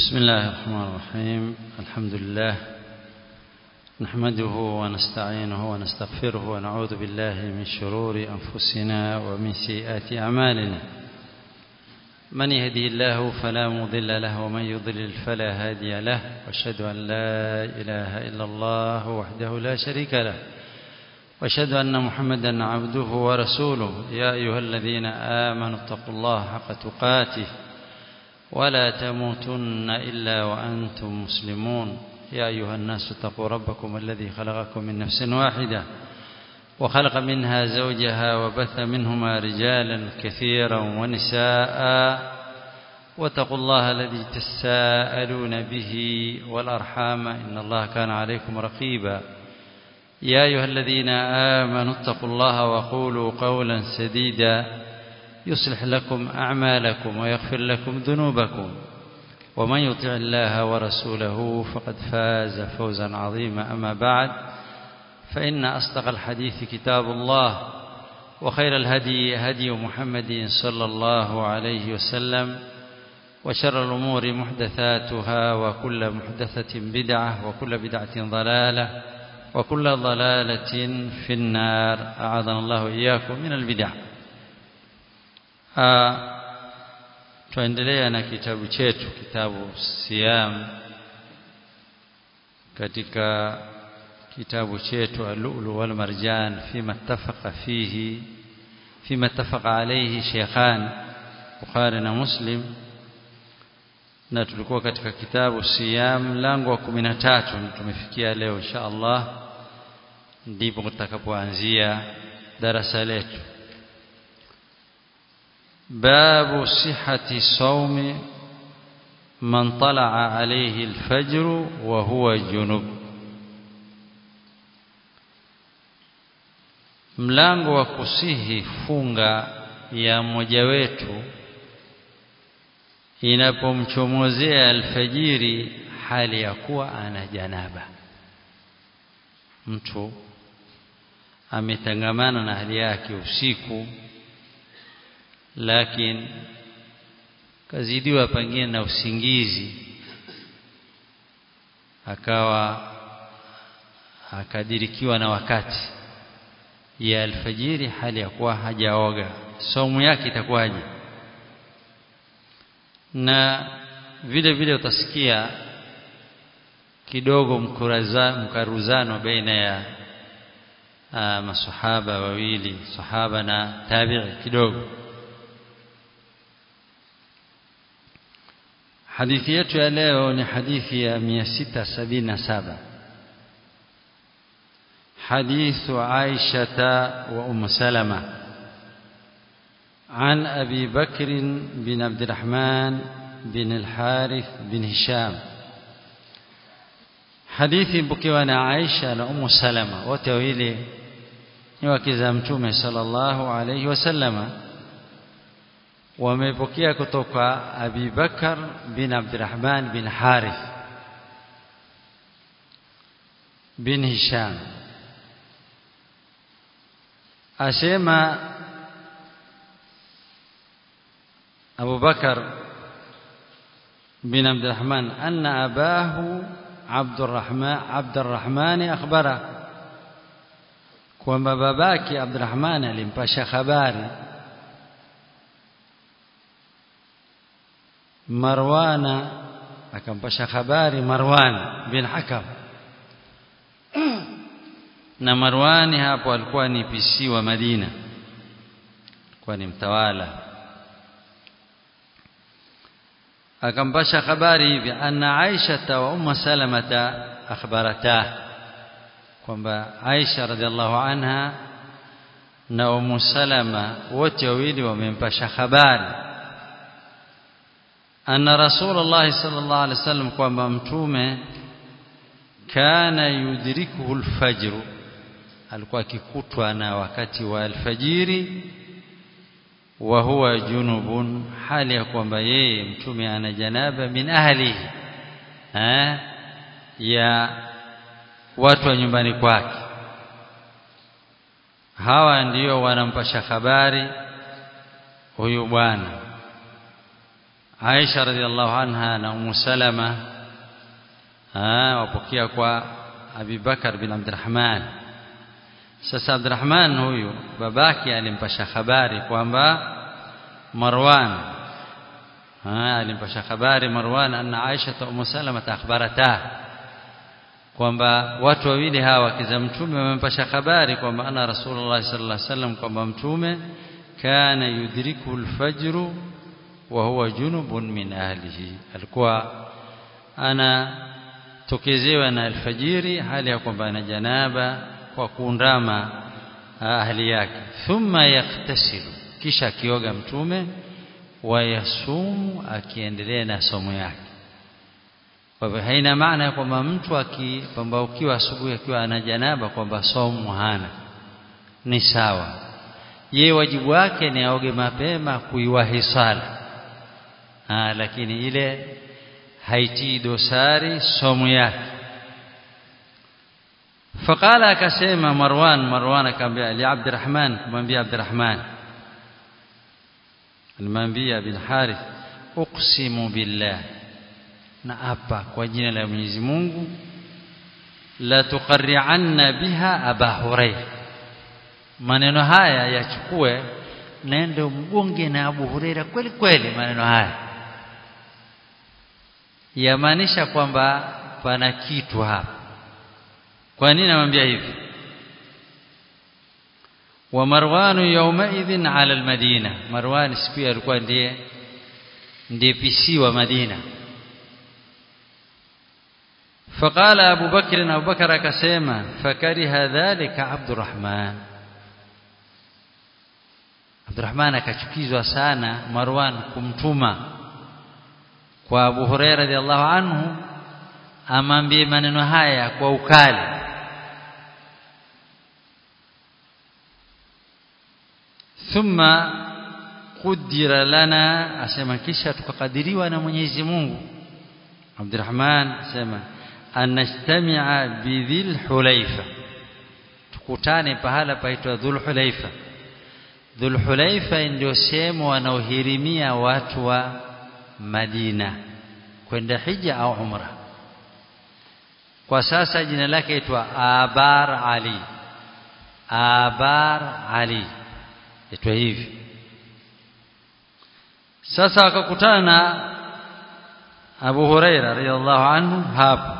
بسم الله الرحمن الرحيم الحمد لله نحمده ونستعينه ونستغفره ونعوذ بالله من شرور أنفسنا ومن سيئات أعمالنا من يهدي الله فلا مضل له ومن يضلل فلا هادي له واشهد أن لا إله إلا الله وحده لا شريك له واشهد أن محمدا عبده ورسوله يا أيها الذين آمنوا اتقوا الله حق تقاته ولا تموتن إلا وأنتم مسلمون يا أيها الناس اتقوا ربكم الذي خلقكم من نفس واحدة وخلق منها زوجها وبث منهما رجالا كثيرا ونساء واتقوا الله الذي تساءلون به والأرحام إن الله كان عليكم رقيبا يا أيها الذين آمنوا اتقوا الله وقولوا قولا سديدا يصلح لكم أعمالكم ويغفر لكم ذنوبكم ومن يطع الله ورسوله فقد فاز فوزا عظيما أما بعد فإن أصدق الحديث كتاب الله وخير الهدي هدي محمد صلى الله عليه وسلم وشر الأمور محدثاتها وكل محدثة بدعة وكل بدعة ضلالة وكل ضلالة في النار أعاذنا الله إياكم من البدع tuendelea na kitabu chetu kitabu Siyam katika kitabu chetu Al-Lu'lu wal Marjan fima ittafaqa fihi fima ittafaqa alayhi Sheikhan Bukhari na Muslim na tulikuwa katika kitabu Siyam mlango wa 13 tumefikia leo insha Allah ndipo tutakapoanzia darasa letu باب صحة صوم من طلع عليه الفجر وهو جنب mlango wa kusihi funga ya mmoja wetu inapomchomozea alfajiri hali ya kuwa ana janaba mtu ametangamana na hali yake usiku lakini kazidiwa pengine na usingizi akawa akadirikiwa na wakati ya alfajiri hali ya kuwa hajaoga saumu yake itakuwaje na vile vile utasikia kidogo mkaruzano baina ya aa, masahaba wawili sahaba na tabi'i kidogo hadithi yetu ya leo ni hadithi ya 677 حديث عائشة وأم سلمة عن أبي بكر بن عبد الرحمن بن الحارث بن هشام حديث بكيوانا عائشة وأم سلمة وتويلي وكذا متومة صلى الله عليه وسلم wamepokea kutoka Abi Bakar bin Abdurrahman bin Harith bin Hisham asema Abu Bakar bin Abdurrahman anna abahu Abdurrahman Abdurrahman akhbara kwamba babake Abdurrahman alimpasha habari Marwana akampasha habari Marwan bin Hakam na Marwani hapo alikuwa ni PC wa Madina alikuwa ni mtawala akampasha habari hivi anna Aisha wa Umma Salamata akhbarata kwamba Aisha radhiallahu anha na Ummu Salama wote wawili wamempasha habari anna rasulullah sallallahu alaihi wasallam kwamba mtume kana yudrikuhu alfajr alikuwa akikutwa na wakati wa alfajiri wa huwa junubun hali ya kwamba yeye mtume ana janaba min ahli ha ya watu wa nyumbani kwake hawa ndio wanampasha habari huyu bwana Aisha radhiallahu anha na Ummu Salama wapokea kwa Abi Bakar bin Abdurrahman sasa Abdurrahman huyu babake alimpasha habari kwamba Marwan alimpasha habari Marwan anna Aisha wa Ummu Salama akhbarata kwamba watu wawili hawa kiza mtume wamempasha habari kwamba ana Rasulullah sallallahu alaihi wasallam kwamba mtume kana yudriku alfajr wa huwa junubun min ahlihi alikuwa ana tokezewa na alfajiri hali ya kwamba ana janaba kwa kuundama ahli yake thumma yaktasilu kisha akioga mtume wayasumu akiendelea na somo yake kwa hivyo haina maana ya kwamba mtu akipambaukiwa asubuhi akiwa ana janaba kwamba somo hana ni sawa yeye wajibu wake ni aoge mapema kuiwahi sala ah lakini ile haitii dosari somo yake faqala akasema Marwan Marwan akamwambia Ali Abdurrahman kumwambia Abdurrahman alimwambia bin Harith uqsimu billah na apa kwa jina la Mwenyezi Mungu la tuqarri'anna biha Aba Hurairah maneno haya yachukue nende mgonge na Abu Huraira kweli kweli maneno haya yamaanisha kwamba pana kitu hapa kwa nini namwambia hivi wa Marwan yawmaidhin ala almadina Marwan siku alikuwa ndiye ndiye PC wa Madina فقال أبو بكر أبو بكر كسيما فكره ذلك عبد الرحمن Abdurrahman akachukizwa sana Marwan kumtuma kwa Abu Huraira radhiallahu anhu amwambie maneno haya kwa ukali thumma qudira lana asema kisha tukakadiriwa na Mwenyezi Mungu Abdurrahman asema anastamia bidhil hulaifa tukutane pahala paitwa dhul hulaifa Dhulhulaifa ndio sehemu wanaohirimia watu wa Madina kwenda hija au umra. Kwa sasa jina lake itwa Abar Ali. Abar Ali. Itwa hivi. Sasa wakakutana na Abu Huraira radhiallahu anhu hapo.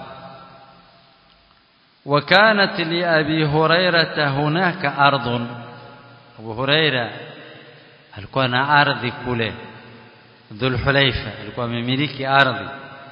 وكانت لأبي هريرة هناك أرض Abu Huraira alikuwa na ardhi kule Dhulhulaifa alikuwa amemiliki ardhi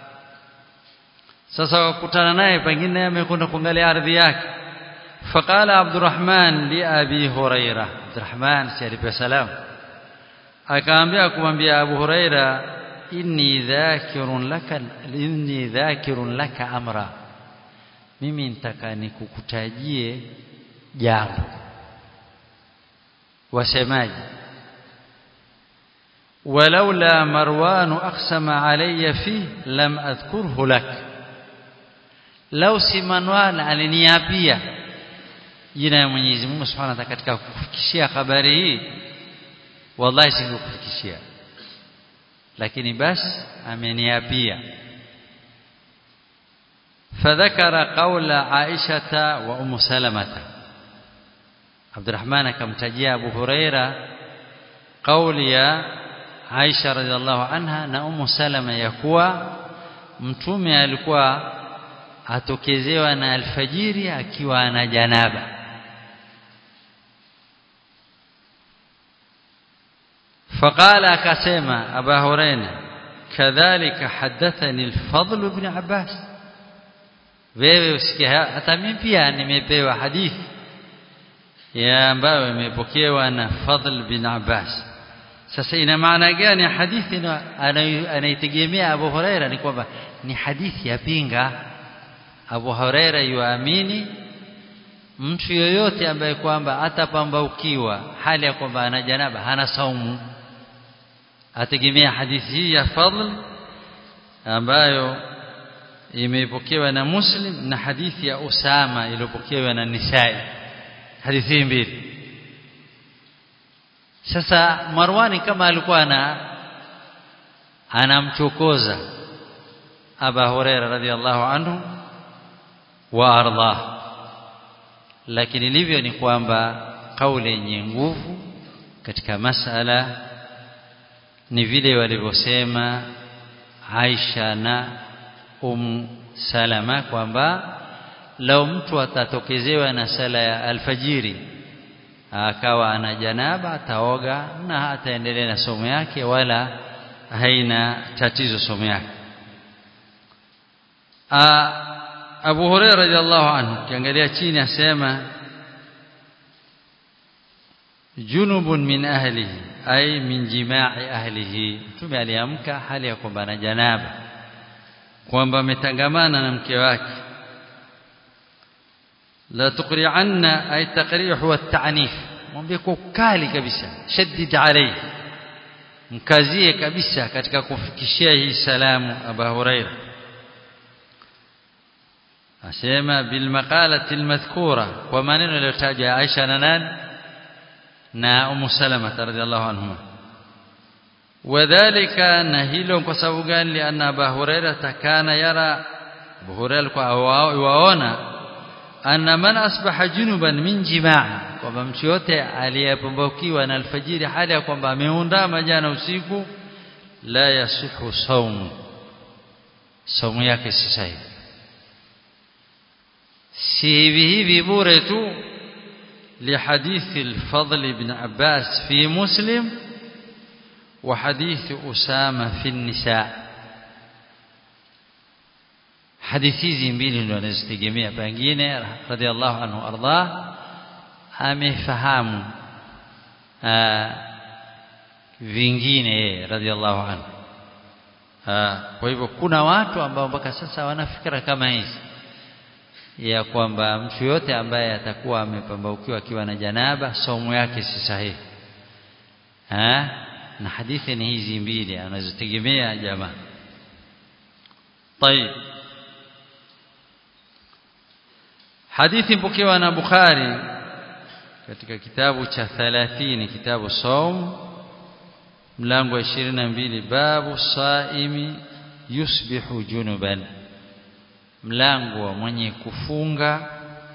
sasa wakutana naye pengine amekwenda kuangalia ardhi yake faqala Abdurrahman li Abi Huraira Abdurrahman si alipewa salamu akaambia kumwambia Abu Huraira inni dhakirun laka inni dhakirun laka amra mimi nitaka nikukutajie jambo wasemaji ولولا مروان أقسم علي فيه لم أذكره لك لو سمنوان aliniapia jina ya Mwenyezi Mungu Subhanahu wa Ta'ala katika kufikishia habari hii wallahi singekufikishia lakini basi ameniapia فذكر قول عائشة وأم سلمة عبد الرحمن akamtajia Abu Huraira kauli ya Aisha radhiallahu anha na Ummu Salama ya kuwa mtume alikuwa atokezewa na alfajiri akiwa ana janaba فقال akasema Abu Huraira kadhalika hadathani al-Fadl ibn Abbas wewe usikia hata mimi pia nimepewa hadithi ya ambayo imepokewa na Fadl bin Abbas sasa ina maana gani hadithi anaitegemea Abu Huraira ni kwamba ni hadithi ya pinga Abu Huraira yuamini mtu yoyote ambaye kwamba atapambaukiwa hali ya kwamba ana janaba hana saumu ategemea hadithi hii ya Fadl ambayo imepokewa na Muslim na hadithi ya Usama iliyopokewa na Nisai hadithi mbili sasa Marwani kama alikuwa na anamchokoza Aba Huraira radhiallahu anhu wa ardah lakini livyo ni kwamba kauli yenye nguvu katika masala ni vile walivyosema Aisha na Um Salama kwamba lau mtu atatokezewa na sala ya alfajiri akawa ana janaba ataoga na ataendelea na somo yake wala haina tatizo somo yake Abu Hurairah radhiallahu anhu kiangalia chini asema junubun min ahlihi ay min jima'i ahlihi mtume aliamka hali ya kwamba ana janaba kwamba ametangamana na mke wake la tuqri'anna ay taqri' huwa at-ta'nif mwambie kwa ukali kabisa shaddid alayhi mkazie kabisa katika kufikishia hii salamu Abu Hurairah asema bil maqalati al-madhkura kwa maneno yaliyotajwa Aisha na nani na Ummu Salama radhiallahu anhuma wadhālika na hilo kwa sababu gani lianna Abu Hurairah kana yara Abu Hurairah kwa waona anna man asbaha junuban min jimaa kwamba mtu yote aliyepambukiwa na alfajiri hali ya kwamba ameundama jana usiku la yasihu saumu saumu yake si sahihi si hivi hivi bure tu لحديث الفضل بن عباس في مسلم وحديث أسامة في النساء hadithi hizi mbili ndio anazitegemea pengine radhiallahu anhu ardah amefahamu vingine radhiallahu anhu kwa hivyo kuna watu ambao mpaka sasa wana fikra kama hizi ya kwamba mtu yote ambaye atakuwa amepambaukiwa akiwa na janaba somo yake si sahihi ha? na hadithi ni hizi mbili anazotegemea jamaa طيب hadithi mpokewa na Bukhari katika kitabu cha 30 kitabu saum mlango wa 22 babu saimi yusbihu junuban mlango wa mwenye kufunga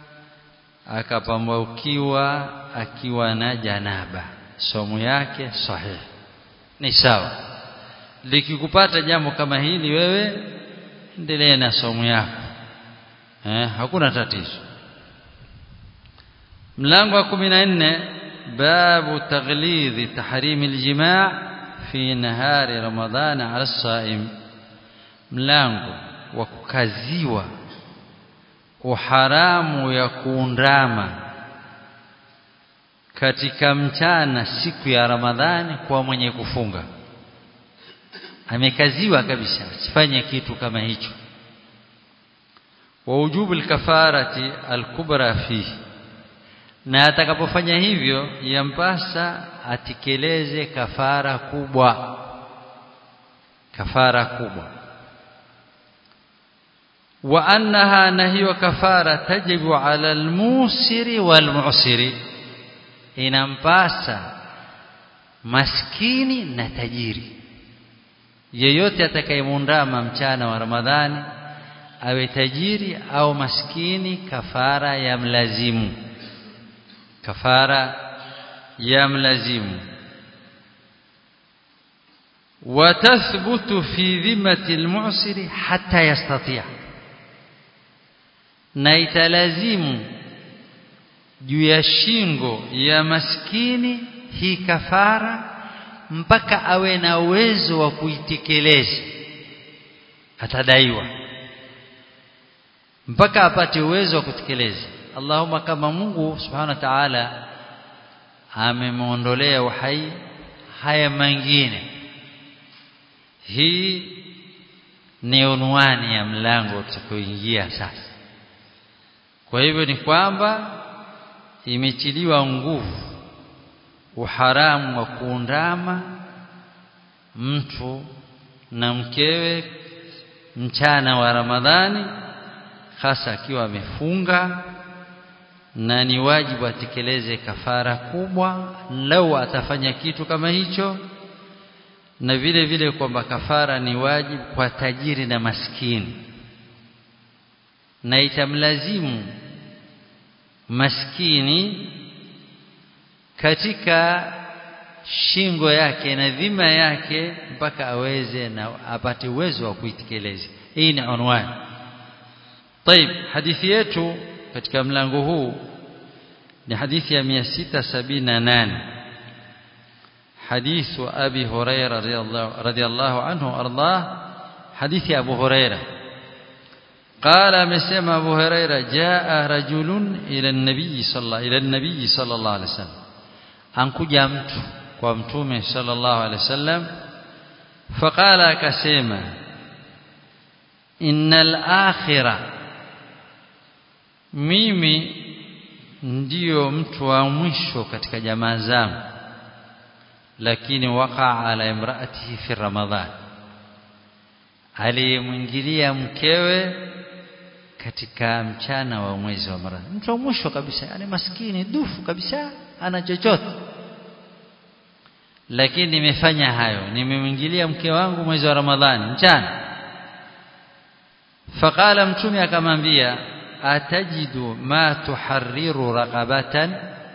akapambaukiwa akiwa na janaba somo yake sahihi ni sawa likikupata jambo kama hili wewe endelea na somo yako eh, hakuna tatizo mlango wa 14 babu taghlidhi tahrimi aljimaa fi nahari ramadhana ala saim mlango wa kukaziwa uharamu ya kuundama katika mchana siku ya Ramadhani kwa mwenye kufunga amekaziwa kabisa asifanye kitu kama hicho wa ujubu alkafarati alkubra fihi na atakapofanya hivyo yampasa atikeleze kafara kubwa kafara kubwa wa annaha na hiyo kafara tajibu ala almusiri walmu'siri inampasa maskini na tajiri yeyote atakayemundama mchana wa Ramadhani awe tajiri au maskini kafara ya mlazimu kafara ya mlazimu وتثبت في ذمة المعسر حتى يستطيع na italazimu juu ya shingo ya maskini hii kafara mpaka awe na uwezo wa kuitekeleza atadaiwa mpaka apate uwezo wa kutekeleza Allahumma kama Mungu subhanahu wa ta'ala amemwondolea uhai haya mengine hii ni unwani ya mlango tutakaoingia sasa kwa hivyo ni kwamba imetiliwa nguvu uharamu wa kuundama mtu na mkewe mchana wa Ramadhani hasa akiwa amefunga na ni wajibu atekeleze kafara kubwa lau atafanya kitu kama hicho na vile vile kwamba kafara ni wajibu kwa tajiri na maskini na itamlazimu maskini katika shingo yake na dhima yake mpaka aweze na apate uwezo wa kuitekeleza hii ni unwani طيب hadithi yetu katika mlango huu ni hadithi ya 678 حديث أبي هريرة رضي الله, رضي الله عنه أرضاه حديث أبو هريرة قال مسم أبو هريرة جاء رجل إلى النبي صلى الله إلى النبي صلى الله عليه وسلم أنكجا mtu kwa mtume sallallahu alaihi wasallam faqala akasema innal akhira mimi ndiyo mtu wa mwisho katika jamaa zangu lakini waqa ala imraatihi fi ramadhan aliyemwingilia mkewe katika mchana wa mwezi wa Ramadhani mtu wa mwisho kabisa yani maskini dufu kabisa ana chochote lakini nimefanya hayo nimemwingilia mke wangu mwezi wa Ramadhani mchana faqala mtume akamwambia atajidu ma tuharriru raqabatan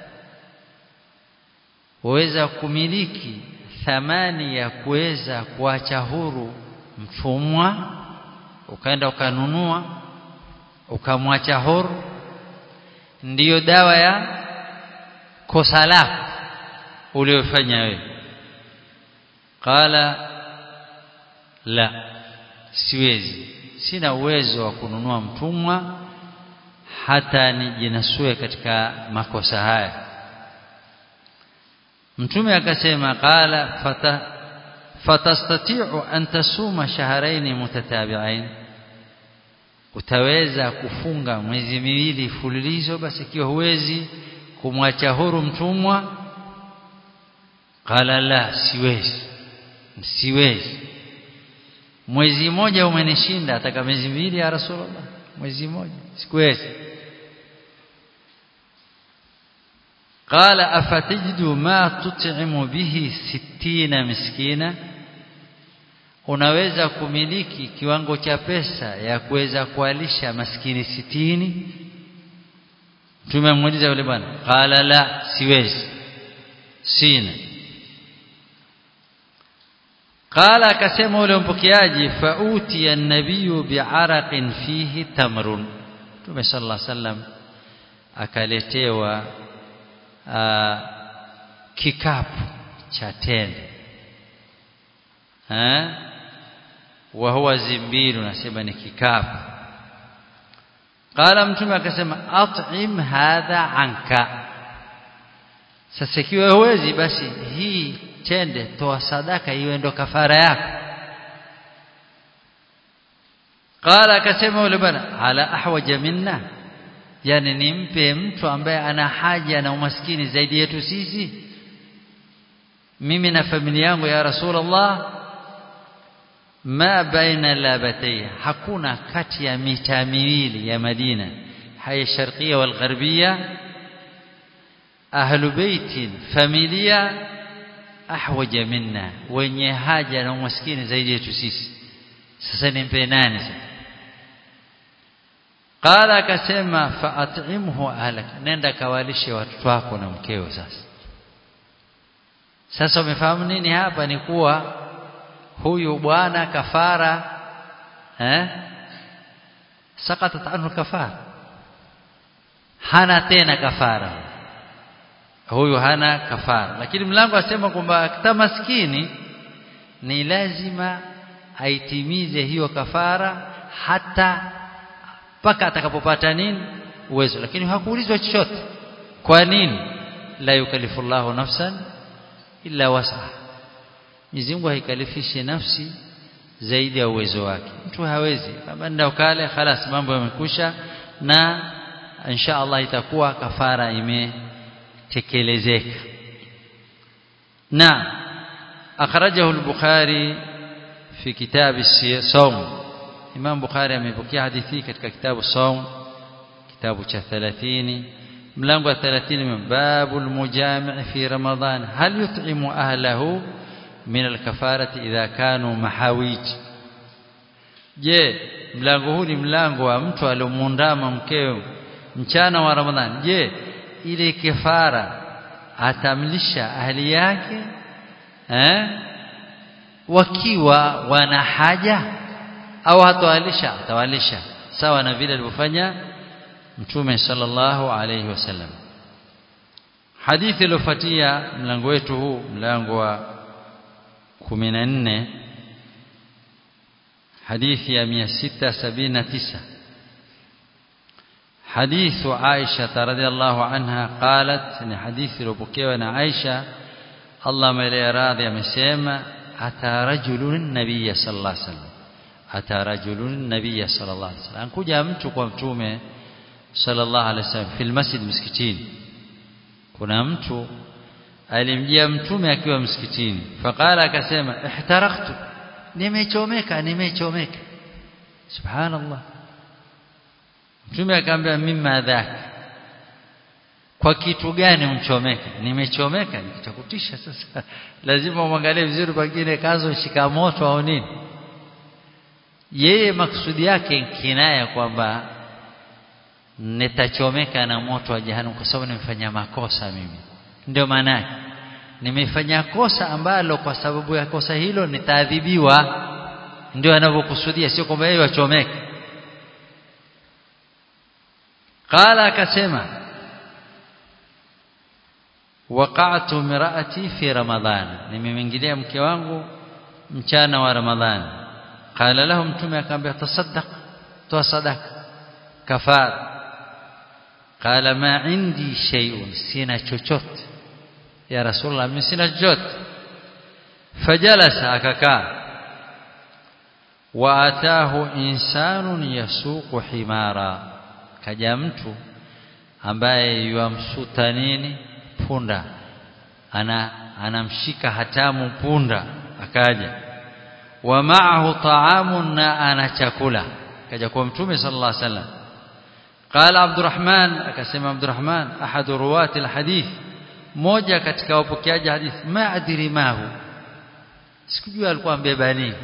waweza kumiliki thamani ya kuweza kuacha huru mtumwa ukaenda ukanunua ukamwacha huru ndiyo dawa ya kosa lako uliofanya wewe qala la siwezi sina uwezo wa kununua mtumwa hata nijinasue katika makosa haya mtume akasema qala fata fatastati'u an tasuma shahrayn mutatabi'ain utaweza kufunga mwezi miwili fululizo basi ikiwa huwezi kumwacha huru mtumwa qala la siwezi siwezi mwezi mmoja umenishinda ataka miezi miwili ya rasulullah mwezi mmoja sikuwezi قال أفتجد ما تطعم به ستين مسكينا unaweza kumiliki kiwango cha pesa ya kuweza kualisha maskini sitini tumemuuliza yule bwana qala la siwezi sina qala akasema yule mpokeaji fauti an-nabiy bi'araqin fihi tamrun tume sallallahu alaihi wasallam akaletewa Uh, kikapu cha tende eh wa huwa zimbilu nasema ni kikapu qala mtume akasema at'im hadha anka sasa ikiwa huwezi basi hii tende toa sadaka iwe ndo kafara yako qala akasema yule bwana ala ahwaja minna yani nimpe mtu ambaye ana haja na umaskini zaidi yetu sisi mimi na familia yangu ya rasulullah ma baina labatay hakuna kati ya mita miwili ya Madina haya sharqia wal gharbia ahlu baitin familia ahwaja minna wenye haja na umaskini zaidi yetu sisi sasa nimpe nani sasa qala akasema fa'at'imhu ahlak nenda kawalishe watoto wako na mkeo sasa sasa umefahamu nini hapa ni kuwa huyu bwana kafara eh sakatat anhu kafara hana tena kafara huyu hana kafara lakini mlango asema kwamba maskini ni lazima aitimize hiyo kafara hata mpaka atakapopata nini uwezo lakini hakuulizwa chochote kwa nini la yukallifu Allahu nafsan illa wasa Mwenyezi Mungu haikalifishi nafsi zaidi ya uwezo wake mtu hawezi kama ndio kale خلاص mambo yamekusha na insha Allah itakuwa kafara imetekelezeka na akhrajahu al-Bukhari fi kitab as-sawm Imam Bukhari amepokea hadithi katika kitabu Saum kitabu cha 30 mlango wa 30 babul mujami' fi Ramadhan hal yut'imu ahlahu min alkafarati idha kanu mahawij je mlango huu ni mlango wa mtu aliomundama mkeo mchana wa ramadhani je ile kifara atamlisha ahli yake eh wakiwa wana haja au hatawalisha atawalisha sawa na vile alivyofanya mtume sallallahu alayhi wasallam hadithi iliyofuatia mlango wetu huu mlango wa 14 hadithi ya 679 حديث عائشة رضي الله عنها قالت ni hadithi iliyopokewa na Aisha Allah mele radhi amesema ata rajulun nabiyya sallallahu alaihi wasallam ata rajulun nabiyya sallallahu alaihi wasallam kuja mtu kwa mtume sallallahu alaihi wasallam fil masjid msikitini kuna mtu alimjia mtume akiwa msikitini faqala akasema ihtaraktu nimechomeka nimechomeka subhanallah mtume akamwambia mimma dhaka kwa kitu gani umchomeka nimechomeka nitakutisha sasa lazima umwangalie vizuri pengine kazo shika moto au nini yeye maksudi yake kinaya kwamba nitachomeka na moto wa jahannam kwa sababu nimefanya makosa mimi ndio maana yake nimefanya kosa ambalo kwa sababu ya kosa hilo nitaadhibiwa ndio anavyokusudia sio kwamba yeye wachomeke qala akasema waqa'tu mira'ati fi ramadhan nimemwingilia mke wangu mchana wa ramadhani qala lahu mtume akamwambia tasaddaq toa sadaka kafara qala ma indi shay'un sina chochote ya rasulullah mimi sina chochote fajalasa akakaa wa atahu insanun yasuqu himara kaja mtu ambaye yuamsuta nini punda ana anamshika hatamu punda akaja wa ma'ahu ta'amun na ana chakula kaja kwa mtume sallallahu alaihi wasallam qala abdurrahman akasema abdurrahman ahadu ruwati alhadith moja katika wapokeaji hadithi ma adri mahu sikujua alikuwa ambeba nini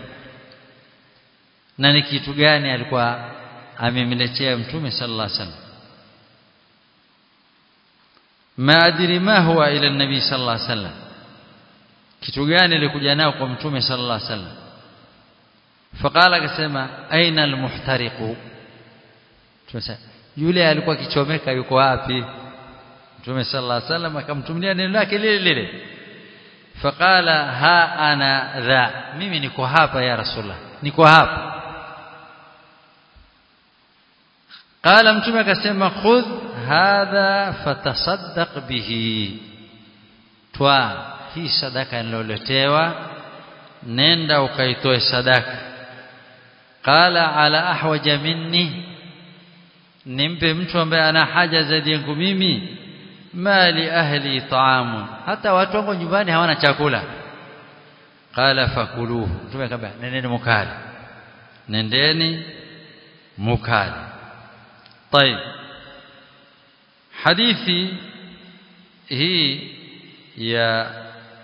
na ni kitu gani alikuwa amemletea mtume sallallahu alaihi wasallam ma adri ma huwa ila nabii sallallahu alaihi wasallam kitu gani alikuja nao kwa mtume sallallahu alaihi wasallam faqala akasema aina almuhtariqu tumesema yule alikuwa kichomeka yuko wapi mtume sallallahu alaihi wasallam akamtumia neno lake lile lile faqala ha ana dha mimi niko hapa ya rasulullah niko hapa qala mtume akasema khudh hadha fatasaddaq bihi twa hii sadaka niloletewa nenda ukaitoe sadaka qala ala ahwaja minni nimpe mtu ambaye ana haja zaidi yangu mimi mali ahli taamu hata watu wangu nyumbani hawana chakula qala fakuluhu mtume akamwambia nendeni mukali nendeni mukali طيب hadithi hii ya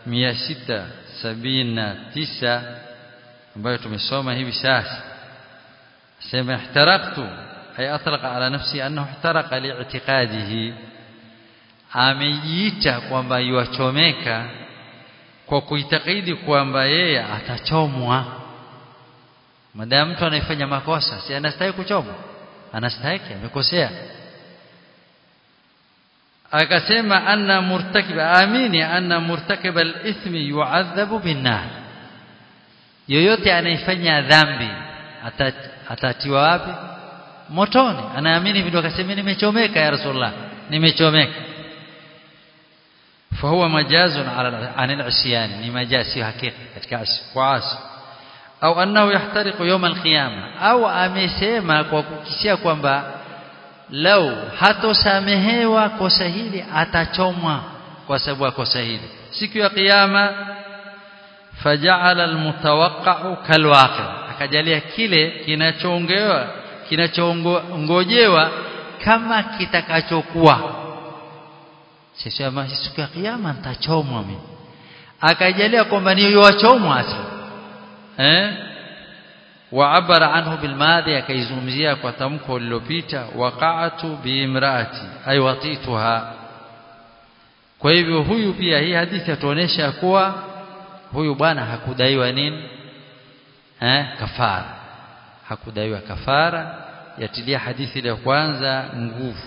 679 ambayo tumesoma hivi sasa sema ihtaraktu ay atlaqa ala nafsi annahu ihtaraqa li'tiqadihi amejiita kwamba yuachomeka kwa kuitakidi kwamba yeye atachomwa madamu mtu anayefanya makosa si anastahili kuchomwa anastahili amekosea akasema anna murtakiba amini anna murtakiba al-ithmi yu'adhabu bin-nar yoyote anayefanya dhambi atatiwa wapi motoni anaamini vile akasema nimechomeka ya rasulullah nimechomeka فهو مجاز على عن العصيان ni majasi hakika katika kuasi au annahu yahtariqu yawm alqiyama au amesema kwa kukisia kwamba lau hatosamehewa kosa hili atachomwa kwa sababu ya kosa hili siku ya kiyama faja'ala almutawaqqa'u kalwaqi akajalia kile kinachoongewa kinachongojewa kama kitakachokuwa sisema siku ya kiyama nitachomwa mimi akajalia kwamba ni wachomwa asli eh waabara anhu bilmadhi akaizungumzia kwa tamko lililopita waqa'atu biimraati ay watituha kwa hivyo huyu pia hii hadithi atuonesha kuwa huyu bwana hakudaiwa nini eh kafara hakudaiwa kafara yatilia hadithi ile ya kwanza nguvu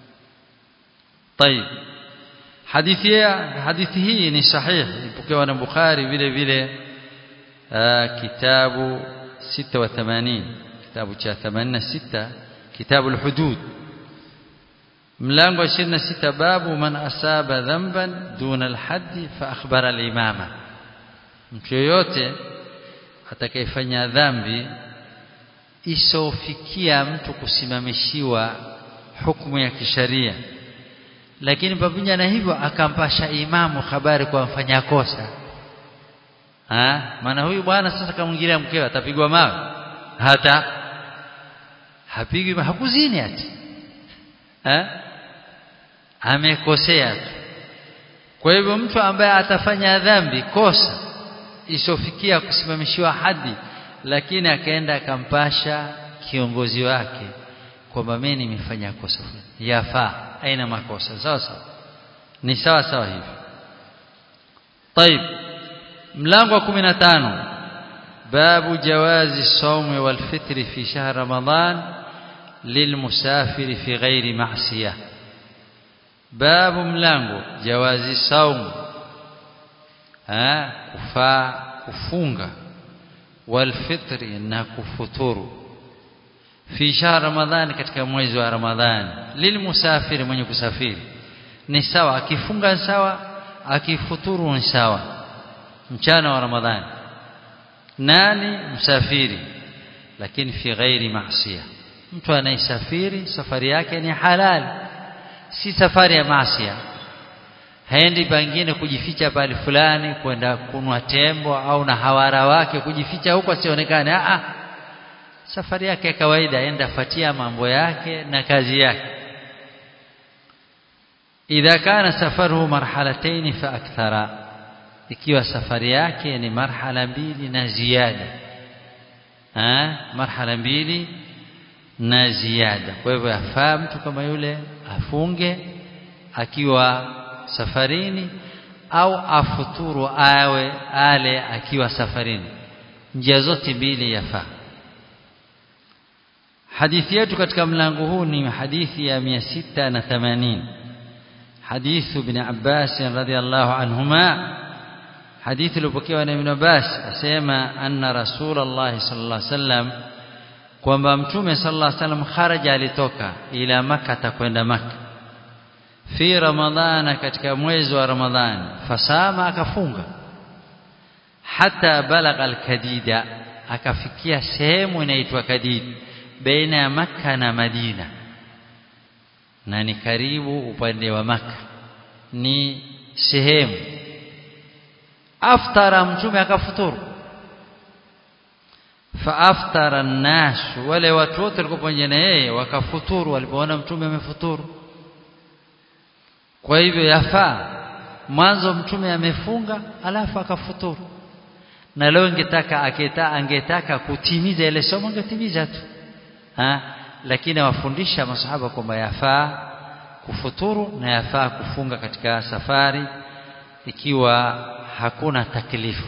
طيب hadithi hadithi hii ni sahihi ipokewa na Bukhari vile vile kitabu 86 kitabu cha 86 kitabu al-hudud mlango 26 babu man asaba dhanban duna al-hadd fa akhbara al-imama mtu yoyote atakayefanya dhambi isofikia mtu kusimamishiwa hukumu ya kisharia lakini pamoja na hivyo akampasha imamu habari kwa mfanya kosa ah maana huyu bwana sasa kamwingilia mkewe atapigwa mawe hata hapigwi hakuzini ati eh amekosea tu kwa hivyo mtu ambaye atafanya dhambi kosa isofikia kusimamishiwa hadi lakini akaenda akampasha kiongozi wake kwamba mimi nimefanya kosa fulani yafaa aina makosa sawa sawa ni sawa sawa hivi طيب mlango wa 15 babu jawazi sawmi wal fitri fi shahr ramadan lilmusafir fi ghairi ma'siyah babu mlango jawazi saum ah kufaa kufunga wal fitri na kufuturu fi shahr ramadhan katika mwezi wa ramadhani lilmusafiri mwenye kusafiri ni sawa akifunga sawa akifuturu ni sawa mchana wa ramadhani nani msafiri lakini fi ghairi maasiya mtu anayesafiri safari yake ni halali si safari ya maasiya haendi pengine kujificha pale fulani kwenda kunwa tembo au na hawara wake kujificha huko asionekane a safari yake ya kawaida aenda fatia mambo yake na kazi yake idha kana safaruhu marhalatayn fa akthara ikiwa safari yake ni marhala mbili na ziada ah marhala mbili na ziada kwa hivyo yafaa mtu kama yule afunge akiwa safarini au afuturu awe ale akiwa safarini njia zote mbili yafaa hadithi yetu katika mlango huu ni hadithi ya 680 حديث ابن عباس رضي الله عنهما حديث لبكي ابن عباس أسيما أن رسول الله صلى الله عليه وسلم kwamba mtume sallallahu alaihi wasallam kharaja alitoka ila makka kwenda makka fi ramadhana katika mwezi wa ramadhani fasama akafunga hata balagha alkadida akafikia sehemu inaitwa kadid baina ya makka na madina na ni karibu upande wa maka ni sehemu aftara mtume akafuturu faaftara an-nas wale watu wote walikuwa pamoja na yeye wakafuturu walipoona mtume amefuturu kwa hivyo yafaa mwanzo mtume amefunga alafu akafuturu na leo ingetaka aketa angetaka kutimiza ile somo angetimiza tu ha lakini awafundisha masahaba kwamba yafaa kufuturu na yafaa kufunga katika safari ikiwa hakuna taklifu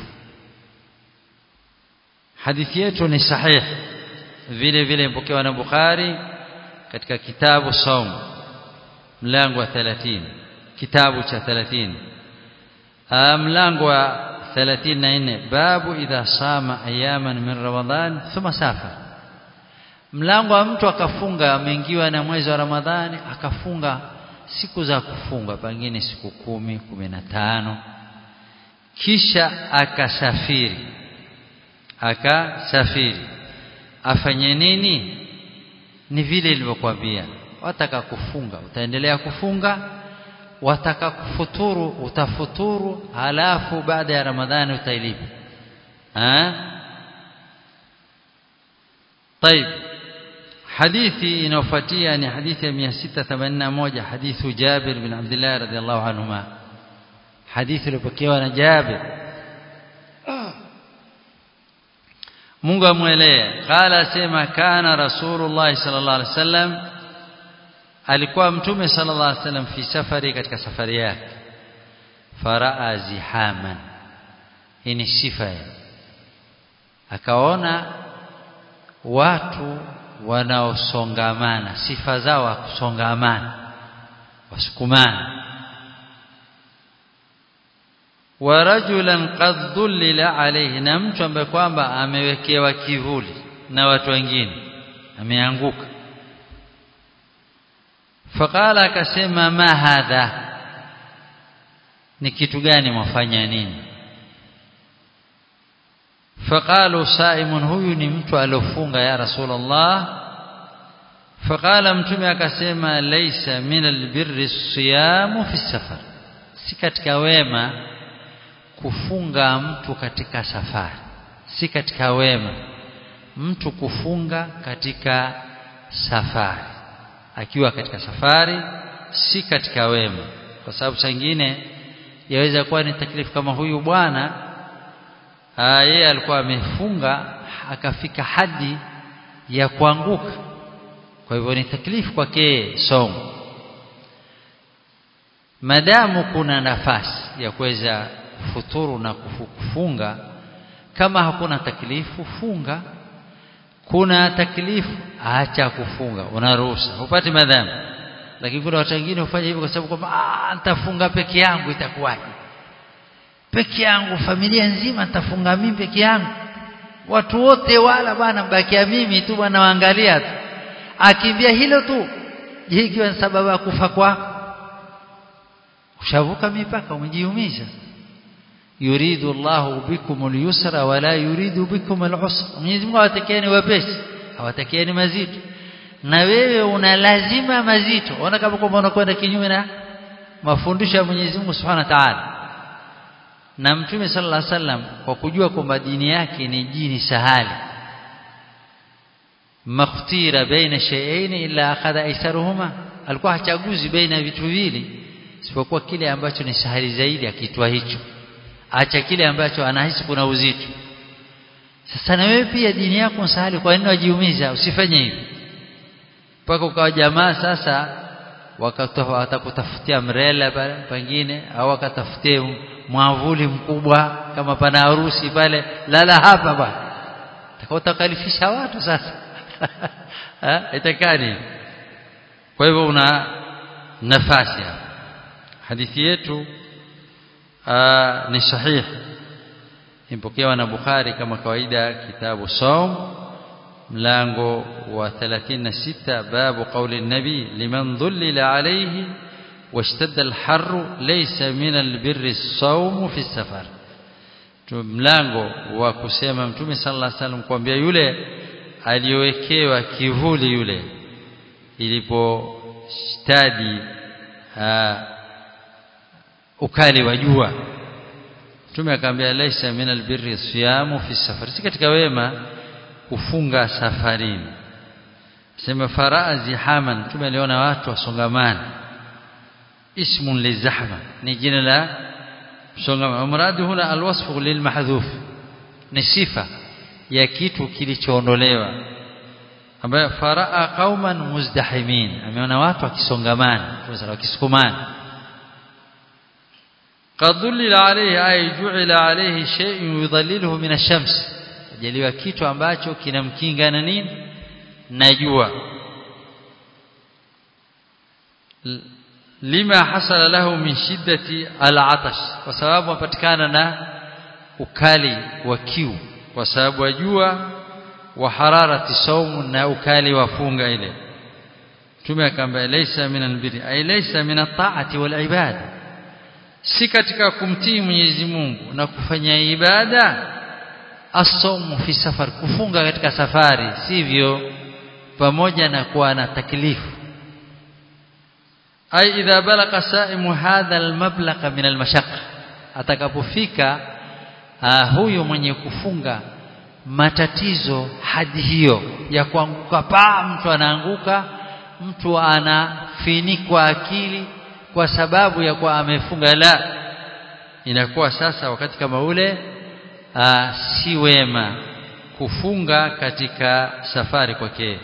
hadithi yetu ni sahih vile vile ipokewa na Bukhari katika kitabu saum mlango wa 30 kitabu cha 30 mlango wa 34 babu idha sama ayaman min ramadhan thumma safara mlango wa mtu akafunga ameingiwa na mwezi wa Ramadhani akafunga siku za kufunga pengine siku kumi, kumi na tano kisha akasafiri akasafiri afanye nini ni vile ilivyokuambia wataka kufunga utaendelea kufunga wataka kufuturu utafuturu halafu baada ya Ramadhani utailipa ah طيب حديثي inayofuatia ni hadithi ya 681 hadithu Jabir bin Abdullah radhiallahu anhuma hadithi iliyopokewa na Jabir Mungu amwelee qala sema kana rasulullah sallallahu alaihi wasallam alikuwa mtume sallallahu alaihi wasallam fi safari katika safari yake faraa zihaman hii ni sifa akaona watu wanaosongamana sifa zao wa kusongamana wasukumana wa rajulan qad dhullila alayhi na mtu ambaye kwamba amewekewa kivuli na watu wengine ameanguka faqala akasema ma hadha ni kitu gani mwafanya nini faqalu saimun huyu ni mtu alofunga ya rasulullah faqala mtume akasema laysa min albirri siyamu fi safar si katika wema kufunga mtu katika safari si katika wema mtu kufunga katika safari akiwa katika safari si katika wema kwa sababu changine yaweza kuwa ni taklifu kama huyu bwana yeye alikuwa amefunga akafika hadi ya kuanguka kwa hivyo ni taklifu kwake somo madamu kuna nafasi ya kuweza kufuturu na kufunga kama hakuna taklifu funga kuna taklifu acha kufunga unaruhusa upate madhambi lakini kuna watu wengine hufanya hivyo kwa sababu kwamba ah nitafunga peke yangu itakuwaje peke yangu familia nzima nitafunga mimi peke yangu watu wote wala bwana mbakia mimi tu bwana waangalia tu akimbia hilo tu je ikiwa ni sababu ya kufa kwako ushavuka mipaka umejiumiza yuridu Allahu bikum al-yusra wala yuridu bikum al-usra Mwenyezi Mungu hawatakieni wepesi hawatakieni mazito na wewe una lazima mazito ona kama kwamba unakwenda kinyume na mafundisho ya Mwenyezi Mungu Subhanahu wa Ta'ala na Mtume sallallahu alaihi wasallam kwa kujua kwamba dini yake ni dini sahali makhtira baina shay'ain illa akhadha aisaruhuma alikuwa hachaguzi baina vitu viwili isipokuwa kile ambacho ni sahali zaidi akitwa hicho acha kile ambacho anahisi kuna uzito sasa na wewe pia dini yako sahali kwa nini wajiumiza usifanye hivyo mpaka ukawa jamaa sasa watakutafutia mrela pengine au wakatafutie mwavuli mkubwa kama pana harusi pale lala hapa bwana utakaotakalifisha watu sasa itakani kwa hivyo una nafasi hadithi yetu ni sahihi impokewa na Bukhari kama kawaida kitabu saum mlango wa 36 babu qauli nabi liman dhullila alayhi واشتد الحر ليس من البر الصوم في السفر mlango wa kusema mtume sallallahu alaihi wasallam kuambia yule aliyowekewa kivuli yule ilipostadi ukali wa jua mtume akamwambia laisa min albirri siyamu fi safar si katika wema kufunga safarini sema faraa zihaman mtume aliona watu wasongamana اسم للزحمة نجينا لا مراد هنا الوصف للمحذوف نصفة ya kitu kilichoondolewa ambaye faraa qauman muzdahimin ameona watu wakisongamana wakisukumana qad dhullila alayhi ay ju'ila alayhi shay'un yudhilluhu min ash-shams ajaliwa kitu ambacho kinamkinga na nini na jua lima hasala lahu min shiddati al-atash kwa sababu apatikana na ukali wa kiu kwa sababu ya jua wa hararati saumu na ukali wa funga ile Mtume akamwambia laysa min albiri ay laysa min at-ta'ati wal ibada si katika kumtii Mwenyezi Mungu na kufanya ibada asaumu fi safar kufunga katika safari sivyo pamoja na kuwa na taklifu ay idha balagha saimu hadha almablagha min almashaqqa atakapofika huyo mwenye kufunga matatizo hadi hiyo ya kuanguka paa mtu anaanguka mtu anafinikwa akili kwa sababu ya kuwa amefunga la inakuwa sasa wakati kama ule aa, si wema kufunga katika safari kwake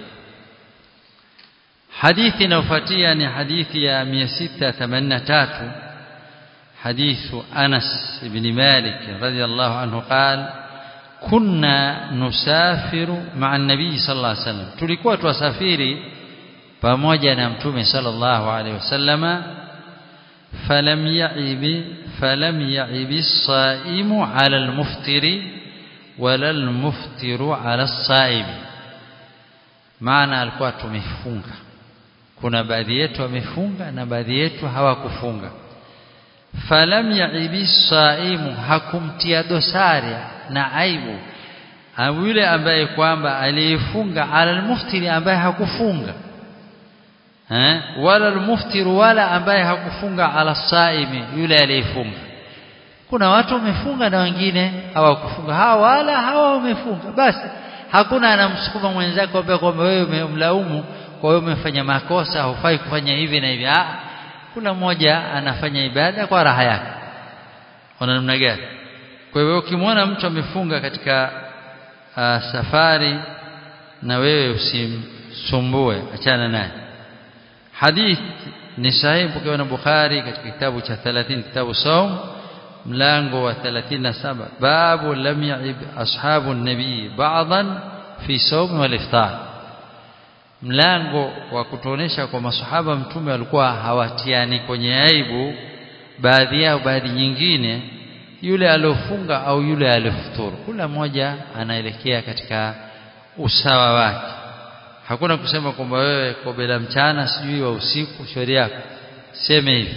hadithi inayofuatia ni hadithi ya 683 حديث أنس بن مالك رضي الله عنه قال كنا نسافر مع النبي صلى الله عليه وسلم tulikuwa tuwasafiri pamoja na mtume sallallahu alaihi wasallama falam ya'ib falam ya'ib as-sa'imu 'ala al-muftiri wala al-muftiru 'ala as-sa'im maana alikuwa tumefunga kuna baadhi yetu wamefunga na baadhi yetu hawakufunga falam yaibi saimu hakumtia dosari na aibu yule ambaye kwamba aliyefunga ala almuftiri ambaye hakufunga eh wala almuftir wala ambaye hakufunga ala saimi yule aliyefunga kuna watu wamefunga na wengine hawakufunga hawa wala hawa wamefunga basi hakuna anamsukuma mwenzako ambaye kwamba wewe umemlaumu kwa hiyo umefanya makosa hufai kufanya hivi na hivi ah kila mmoja anafanya ibada kwa raha yake ona namna gani kwa hivyo ukimwona mtu amefunga katika uh, safari na wewe usimsumbue achana naye hadith ni sahihi pokewa na Bukhari katika kitabu cha 30 kitabu saum mlango wa 37 babu lam yaib ashabu nabii ba'dan fi sawm wal iftar mlango wa kutuonesha kwa masahaba mtume walikuwa hawatiani kwenye aibu baadhi yao baadhi nyingine yule aliofunga au yule aliofuturu kila mmoja anaelekea katika usawa wake hakuna kusema kwamba wewe kobela mchana sijui wa usiku shauri yako seme hivi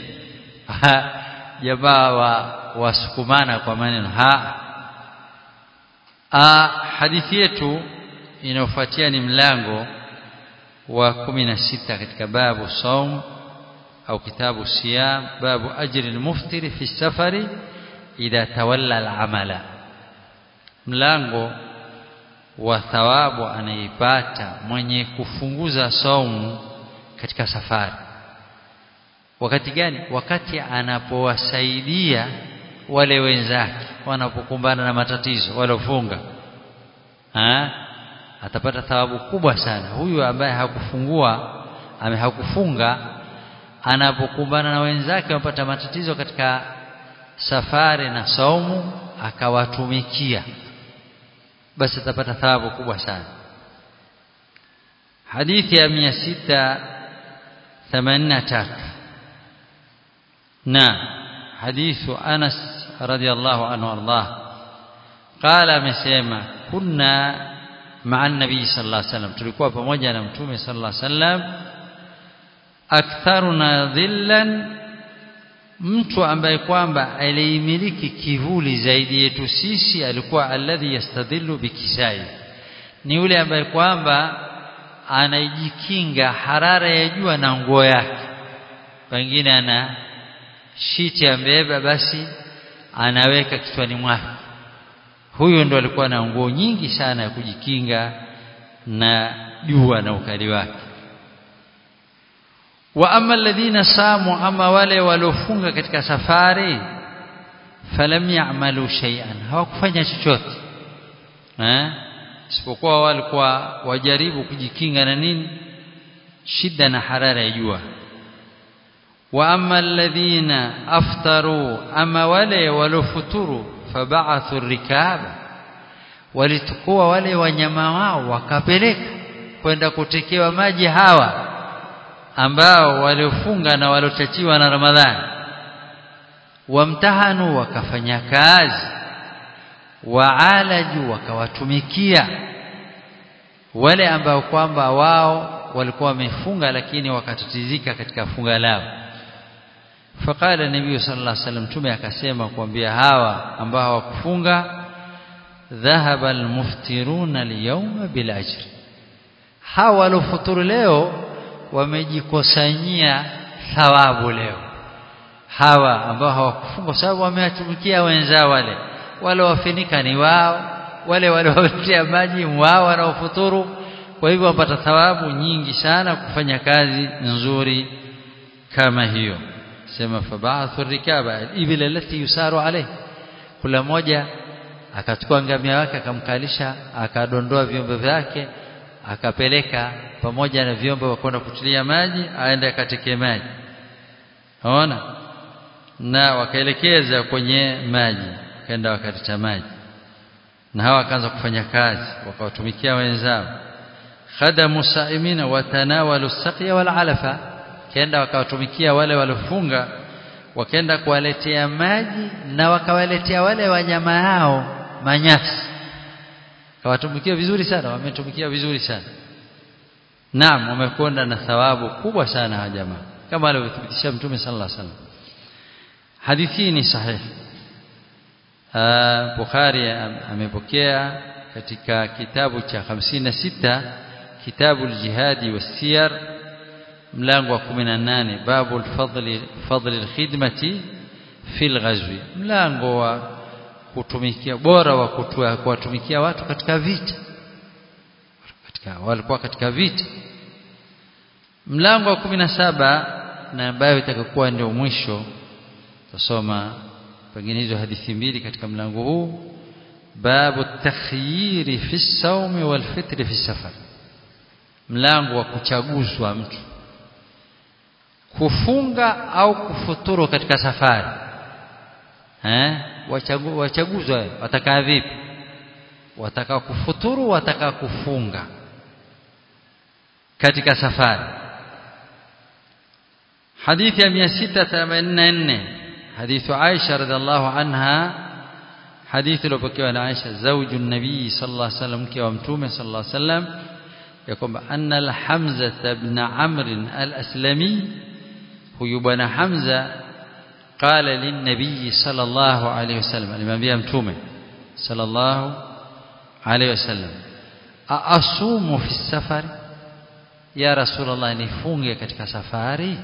jamaa wa wasukumana kwa maneno ha a hadithi yetu inayofuatia ni mlango wa 16 katika babu saum au kitabu siyam babu ajri almuftiri fi safari idha tawalla al'amala mlango wa thawabu anaipata mwenye kufunguza saumu katika safari wakati gani wakati anapowasaidia wale wenzake wanapokumbana na matatizo walofunga atapata thawabu kubwa sana huyu ambaye hakufungua ame hakufunga anapokumbana na wenzake wapata matatizo katika safari na saumu akawatumikia basi atapata thawabu kubwa sana hadithi ya 683 na hadithu Anas radiyallahu anhu ardah qala amesema kunna مع النبي صلى الله عليه وسلم tulikuwa pamoja na mtume صلى الله عليه وسلم aktharuna dhillan mtu ambaye kwamba aliimiliki kivuli zaidi yetu sisi alikuwa alladhi yastadhillu bikisai ni yule ambaye kwamba anajikinga harara ya jua na nguo yake pengine ana shiti ambeba basi anaweka kichwani mwake huyo ndo alikuwa na nguo nyingi sana ya kujikinga na jua na ukali wake wa amma alladhina samu ama wale waliofunga katika safari falam ya'malu shay'an hawakufanya chochote eh isipokuwa walikuwa wajaribu kujikinga na nini shida na harara ya jua wa amma alladhina aftaru ama wale walofuturu fab'athu rikaba walitukua wale wanyama wao wakapeleka kwenda kutekewa maji hawa ambao waliofunga na waliochachiwa na Ramadhani wamtahanu wakafanya kazi waalaju wakawatumikia wale ambao kwamba wao walikuwa wamefunga lakini wakatatizika katika funga lao faqala nabii sallallahu alaihi wasallam tume akasema kuambia hawa ambao hawakufunga dhahaba almuftiruna alyawma bil ajri hawa walofuturu leo wamejikusanyia thawabu leo hawa ambao hawakufunga kwa sababu wamewatumikia wenzao wale wale wafinika ni wao wale waliotia maji wao wanaofuturu kwa hivyo wapata thawabu nyingi sana kufanya kazi nzuri kama hiyo sema fabathu rikaba al-ibil allati yusaru alayhi kula moja akachukua ngamia wake akamkalisha akadondoa vyombo vyake akapeleka pamoja na vyombo vya kwenda kutilia maji aende akateke maji unaona na wakaelekeza kwenye maji kaenda wakatita maji na hawa wakaanza kufanya kazi wakawatumikia wenzao khadamu saimina watanawalu saqiya wal alafa kenda wakawatumikia wale waliofunga wakaenda kuwaletea maji na wakawaletea wale wanyama hao manyasi kawatumikia vizuri sana wametumikia vizuri sana naam wamekwenda na thawabu kubwa sana hawa jamaa kama alivyothibitisha mtume sallallahu alaihi wasallam hadithi ni sahihi Bukhari amepokea katika kitabu cha 56 kitabu al-jihadi was-siyar mlango wa 18 babu al-fadli fadli al-khidmati fi al-ghazwi mlango wa kutumikia bora wa kutua kuwatumikia watu katika vita katika walikuwa katika vita mlango wa 17 na ambayo itakuwa ndio mwisho tusoma pengine hizo hadithi mbili katika mlango huu babu takhyiri fi sawmi wal fitri fi safar mlango wa kuchaguzwa mtu kufunga au kufuturu katika safari eh wachagu, wachaguzwa watakaa vipi wataka kufuturu wataka kufunga katika safari hadithi ya 684 حديث عائشة رضي الله عنها حديث لو بكي عن عائشة زوج النبي صلى الله عليه وسلم كي ومتومه صلى الله عليه وسلم يقول أن الحمزة بن عمرو الأسلمي هو بن حمزة قال للنبي صلى الله عليه وسلم الإمام بيها متومه صلى الله عليه وسلم أصوم في السفر يا رسول الله نفوني katika safari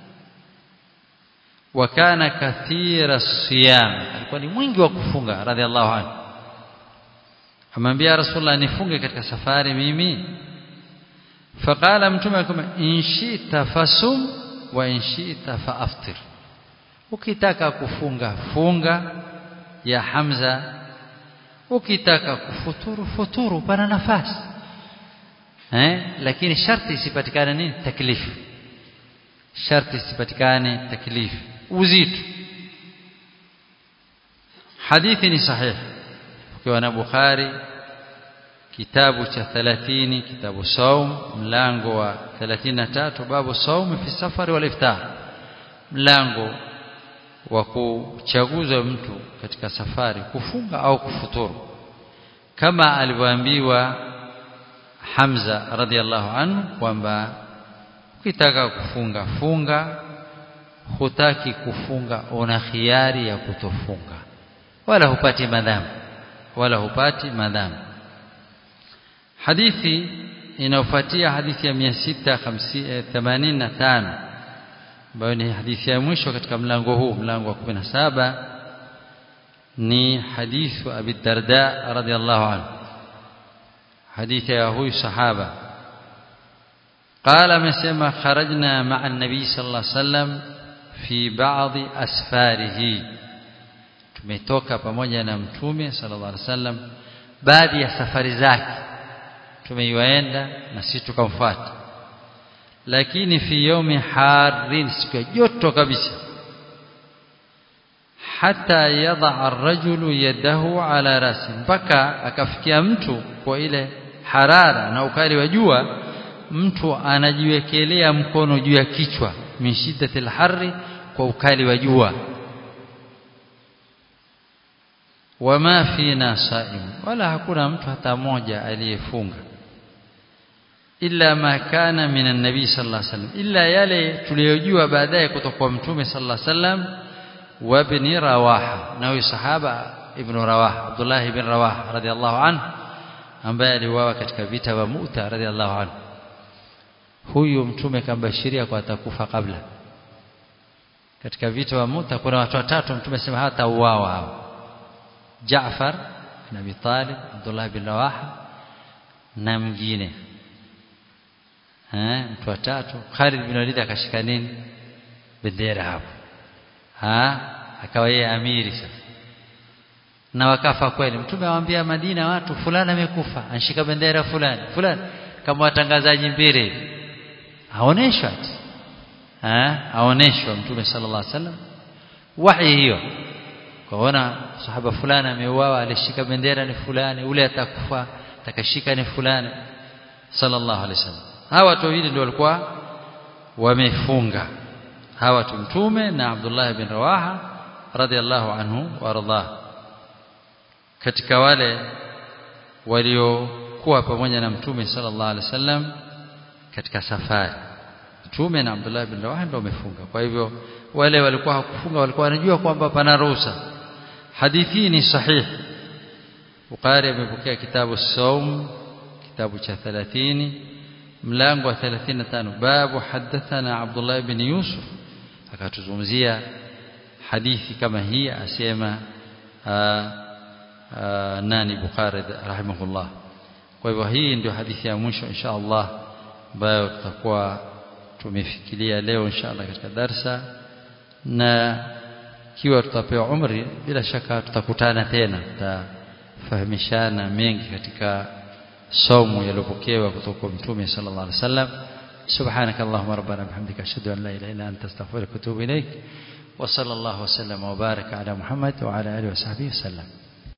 wakana kathira siyam alikuwa ni mwingi wa kufunga radhiallahu anhu amwambia rasulullah nifunge katika safari mimi faqala mtume akama inshita fasum wa inshita faaftir ukitaka kufunga funga ya hamza ukitaka kufuturu futuru pana nafasi eh lakini sharti isipatikane nini taklifu sharti isipatikane taklifu uzito hadithi ni sahihi ukiwa na Bukhari kitabu cha 30 kitabu saum mlango wa 33 babu saum fi safari wal iftar mlango wa kuchaguza mtu katika safari kufunga au kufuturu kama alivyoambiwa Hamza radhiallahu anhu kwamba ukitaka kufunga funga hutaki kufunga una khiari ya kutofunga wala hupati madhambi wala hupati madhambi hadithi inayofuatia hadithi ya 685 ambayo ni hadithi ya mwisho katika mlango huu mlango wa 17 ni hadithu Abi Darda radhiallahu anhu hadithi ya huyu sahaba قال amesema kharajna ma'a an-nabi sallallahu alayhi wasallam fi ba'dhi asfarihi tumetoka pamoja na mtume sallallahu alaihi wasallam baadhi ya safari zake tumeiwaenda na sisi tukamfuata lakini fi yomi harin siku ya joto kabisa hata yadha ar-rajulu yadahu ala rasi mpaka akafikia mtu kwa ile harara na ukali wa jua mtu anajiwekelea mkono juu ya kichwa min shiddatil harri kwa ukali wa jua wama fina saim wala hakuna mtu hata mmoja aliyefunga illa ma kana min an-nabi sallallahu alaihi wasallam illa yale tuliyojua baadaye kutoka kwa mtume sallallahu alaihi wasallam wa ibn rawaha na huyu sahaba ibn rawaha abdullah ibn rawaha radhiallahu anhu ambaye aliuawa katika vita vya Mu'ta radhiallahu anhu huyu mtume kambashiria kwa atakufa kabla katika vita vya Mu'ta kuna watu watatu mtume sema hata uawa hao Jaafar na Abi Talib Abdullah bin Rawaha na mwingine eh mtu watatu Khalid bin Walid akashika nini bendera hapo ha akawa yeye amiri sasa na wakafa kweli mtume awaambia Madina watu fulani amekufa anshika bendera fulani fulani kama watangazaji mbele aoneshwa ha aoneshwa mtume sallallahu alaihi wasallam wahi hiyo kaona sahaba fulani ameuawa alishika bendera ni fulani ule atakufa atakashika ni fulani sallallahu alaihi wasallam hawa watu wawili ndio walikuwa wamefunga hawa watu mtume na Abdullah bin Rawaha radhiallahu anhu warḍah katika wale waliokuwa pamoja na mtume sallallahu alaihi wasallam katika safari mtume na Abdullah bin Rawaha ndio wamefunga kwa hivyo wale walikuwa hakufunga walikuwa wanajua kwamba pana ruhusa hadithi ni sahihi Bukhari amepokea kitabu Saum kitabu cha 30 mlango wa 35 babu hadathana Abdullah ibn Yusuf akatuzungumzia hadithi kama hii asema nani Bukhari rahimahullah kwa hivyo hii ndio hadithi ya mwisho insha Allah ambayo tutakuwa tumefikiria leo insha Allah katika darsa na kiwa tutapewa umri bila shaka tutakutana tena tutafahamishana mengi katika somo yaliyopokewa kutoka kwa mtume sallallahu alaihi wasallam سبحانك اللهم ربنا بحمدك أشهد أن لا إله إلا أنت أستغفرك وأتوب إليك وصلى الله وسلم وبارك على محمد وعلى آله وصحبه وسلم